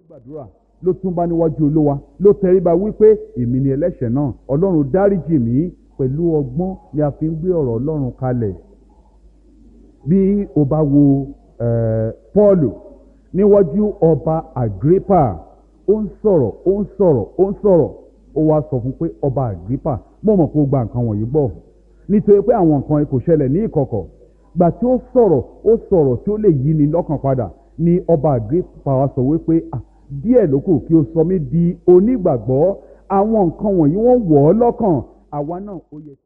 gbàdúrà ló tún bá níwájú olúwa ló tẹríba wípé èmi ni ẹlẹ́ṣẹ̀ náà ọlọ́run dáríjì mí pẹ̀lú ọgbọ́n ni a fi ń gbé ọ̀rọ̀ ọlọ́run kalẹ̀ bí o bá wo eh, Pọ́ọ̀lù níwájú ọba Agrippa ó ń sọ̀rọ̀ ó ń sọ̀rọ̀ ó ń sọ̀rọ̀ ó wá sọ fún pé ọba Agrippa mo mọ̀ pé ó gba nǹkan wọ̀nyí gbọ́ nítorí pé àwọn nǹkan yìí kò ṣẹlẹ̀ ní ìkọ̀kọ̀ gbà tí ó sọ̀rọ̀ ó sọ̀rọ̀ tí ó lè yí ni lọ́kàn padà ni ọba Agrippa wá sọ wípé ah díẹ̀ ló kù kí o sọ mí di onígbàgbọ́ àwọn nǹkan wọ̀nyí wọ́n wọ̀ ọ́ lọ́kàn àwa náà ó yẹ.